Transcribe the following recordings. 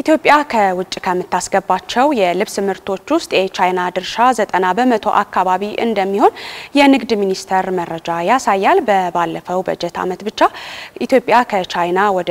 ኢትዮጵያ ከውጭ ከምታስገባቸው የልብስ ምርቶች ውስጥ የቻይና ድርሻ ዘጠና በመቶ አካባቢ እንደሚሆን የንግድ ሚኒስቴር መረጃ ያሳያል። በባለፈው በጀት ዓመት ብቻ ኢትዮጵያ ከቻይና ወደ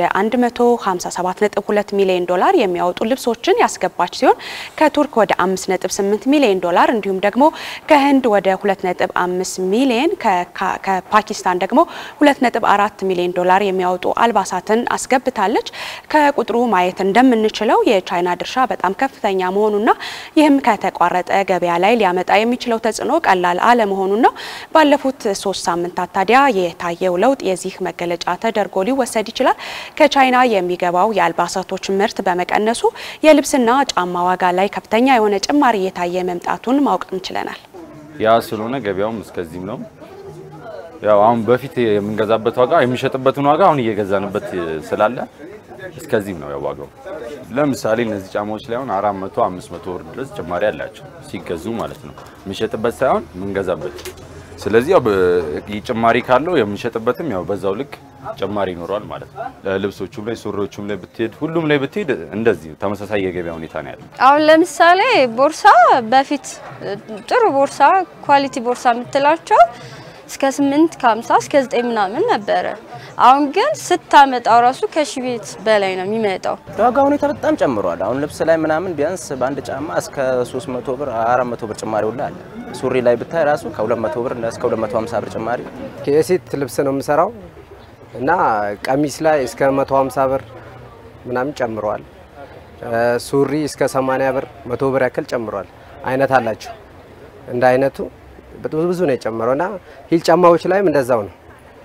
157.2 ሚሊዮን ዶላር የሚያወጡ ልብሶችን ያስገባች ሲሆን ከቱርክ ወደ 5.8 ሚሊዮን ዶላር እንዲሁም ደግሞ ከህንድ ወደ 2.5 ሚሊዮን ከፓኪስታን ደግሞ 2.4 ሚሊዮን ዶላር የሚያወጡ አልባሳትን አስገብታለች። ከቁጥሩ ማየት እንደምንችለው የቻይና ድርሻ በጣም ከፍተኛ መሆኑና ይህም ከተቋረጠ ገበያ ላይ ሊያመጣ የሚችለው ተጽዕኖ ቀላል አለመሆኑን ነው። ባለፉት ሶስት ሳምንታት ታዲያ የታየው ለውጥ የዚህ መገለጫ ተደርጎ ሊወሰድ ይችላል። ከቻይና የሚገባው የአልባሳቶች ምርት በመቀነሱ የልብስና ጫማ ዋጋ ላይ ከፍተኛ የሆነ ጭማሪ እየታየ መምጣቱን ማወቅ እንችለናል። ያ ስለሆነ ገበያውም እስከዚህም ነው። ያው አሁን በፊት የምንገዛበት ዋጋ የሚሸጥበትን ዋጋ አሁን እየገዛንበት ስላለ እስከዚህም ነው ያዋጋው። ለምሳሌ እነዚህ ጫማዎች ላይ አሁን 400 500 ብር ድረስ ጭማሪ አላቸው ሲገዙ ማለት ነው። የምንሸጥበት ሳይሆን የምንገዛበት። ስለዚህ ያው ጭማሪ ካለው የምንሸጥበትም ያው በዛው ልክ ጭማሪ ይኖረዋል ማለት ነው። ልብሶቹም ላይ ሱሪዎቹም ላይ ብትሄድ ሁሉም ላይ ብትሄድ እንደዚህ ተመሳሳይ የገበያ ሁኔታ ነው ያለው። አሁን ለምሳሌ ቦርሳ በፊት ጥሩ ቦርሳ ኳሊቲ ቦርሳ የምትላቸው እስከ 8 ከ50 እስከ 9 ምናምን ነበረ። አሁን ግን ስታመጣው ራሱ ከሺ ቤት በላይ ነው የሚመጣው። ዋጋ ሁኔታ በጣም ጨምሯል። አሁን ልብስ ላይ ምናምን ቢያንስ በአንድ ጫማ እስከ 300 ብር 400 ብር ጭማሪ ሁላ አለ። ሱሪ ላይ ብታይ ራሱ ከ200 ብር እስከ 250 ብር ጭማሪ። የሴት ልብስ ነው የምሰራው እና ቀሚስ ላይ እስከ 150 ብር ምናምን ጨምሯል። ሱሪ እስከ 80 ብር 100 ብር ያክል ጨምሯል። አይነት አላቸው እንደ አይነቱ ብዙ ብዙ ነው የጨመረው እና ሂል ጫማዎች ላይም እንደዛው ነው።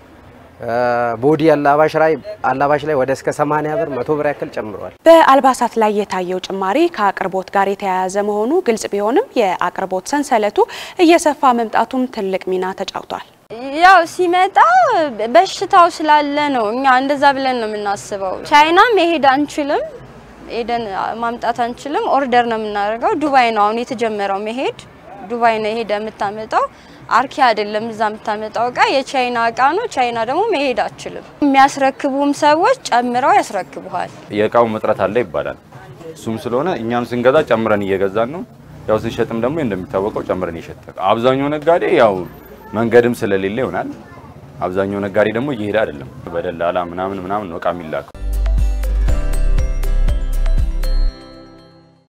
ቦዲ አላባሽ ላይ አላባሽ ላይ ወደ እስከ 80 ብር 100 ብር ያክል ጨምሯል። በአልባሳት ላይ የታየው ጭማሪ ከአቅርቦት ጋር የተያያዘ መሆኑ ግልጽ ቢሆንም የአቅርቦት ሰንሰለቱ እየሰፋ መምጣቱም ትልቅ ሚና ተጫውቷል። ያው ሲመጣ በሽታው ስላለ ነው። እኛ እንደዛ ብለን ነው የምናስበው። ቻይና መሄድ አንችልም፣ ሄደን ማምጣት አንችልም። ኦርደር ነው የምናደርገው። ዱባይ ነው አሁን የተጀመረው መሄድ ዱባይ ነው ሄደ የምታመጣው። አርኪ አይደለም እዛ የምታመጣው እቃ የቻይና እቃ ነው። ቻይና ደግሞ መሄድ አችልም። የሚያስረክቡም ሰዎች ጨምረው ያስረክቡሃል። የእቃው እጥረት አለ ይባላል። እሱም ስለሆነ እኛም ስንገዛ ጨምረን እየገዛን ነው። ያው ስንሸጥም ደግሞ እንደሚታወቀው ጨምረን እየሸጠን አብዛኛው ነጋዴ ያው መንገድም ስለሌለ ይሆናል። አብዛኛው ነጋዴ ደግሞ እየሄደ አይደለም። በደላላ ምናምን ምናምን ነው እቃ የሚላከው።